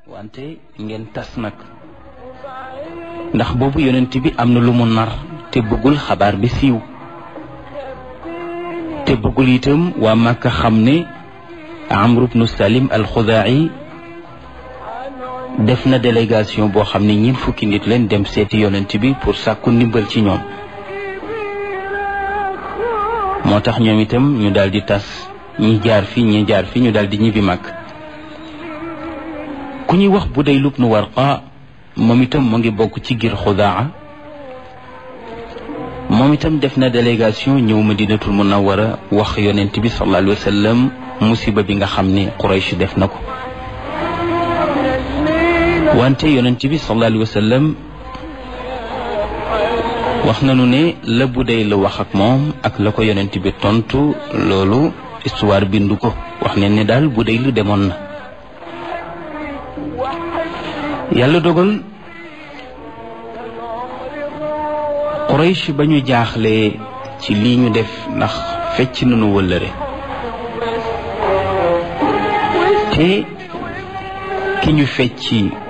wante ngeen tas nag ndax boobu yonent bi am na lu mu nar te bëggul xabaar bi siiw te bëggul itam waa Màkka xam ne Amru bnu Salim al-Xudaa'i def na délégation boo xam ne ñeent fukki nit leen dem seeti yonent bi pour sàkku ndimbal ci ñoom moo tax ñoom itam ñu daal di tas ñi jaar fi ñi jaar fi ñu daal di ñibbi mag ku ñuy wax Budayl ibnu Warqa moom itam mu ngi bokk ci gir Xudaa moom itam def na délégation ñëw Madinatul Munawwara wax yonent bi sallallahu alayhi wa sallam musiba bi nga xam ne Quraysh def na ko wante yonent bi sallallahu alayhi wa sallam wax nañu ne la Budayl la wax ak moom ak la ko yonent bi tontu loolu histoire bindu ko wax ne ne daal Budayl demoon na yàlla dogal Quraysh ba ñu jaaxlee ci lii ñu def ndax fecc nañu wëllëre te ki ñu fecci